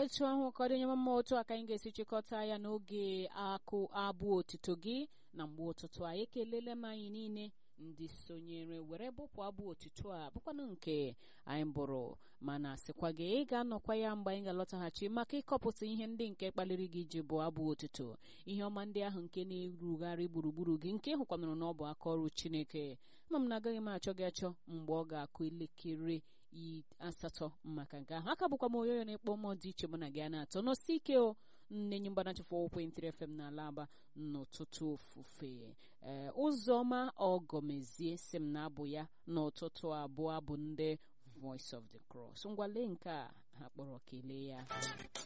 otu ahụ ka ọ dị onye mama otu a ka anyị ga-esi chịkọta ya n'oge akụ abụ otito gị na mgbe ụtụtụ a ekelele m anyị niile ndị sonyere were bụpụ abụ otito a bụkwanụ nke anyị bụrụ mana sịkwa gị ị ga-anọkwa ya mgbe anyị ga-alọtaghachi maka ịkọpụta ihe ndị nke kpaliri gị iji bụ abụ otito ihe ọma ndị ahụ nke na-erugharị gburugburu gị nke hụkwanụrụ na ọ bụ aka ọrụ chineke ma m na-agaghị m achọ gị achọ mgbe ọ ga-akụ elekere asatọ maka nke ahụ aka bụkwa m oyoyo na-ekpọ mmụọ dị iche mụ na gị a na-atọ n'osi ike o nne nye mgbanachịfụ ekwentịrị fm n'ala aba n'ụtụtụ ofufe ee ụzọma ọgọmezie si m na-abụ ya n'ụtụtụ abụọ bụ ndị voice of the cross ngwale nke a ha kpọrọ kelee ya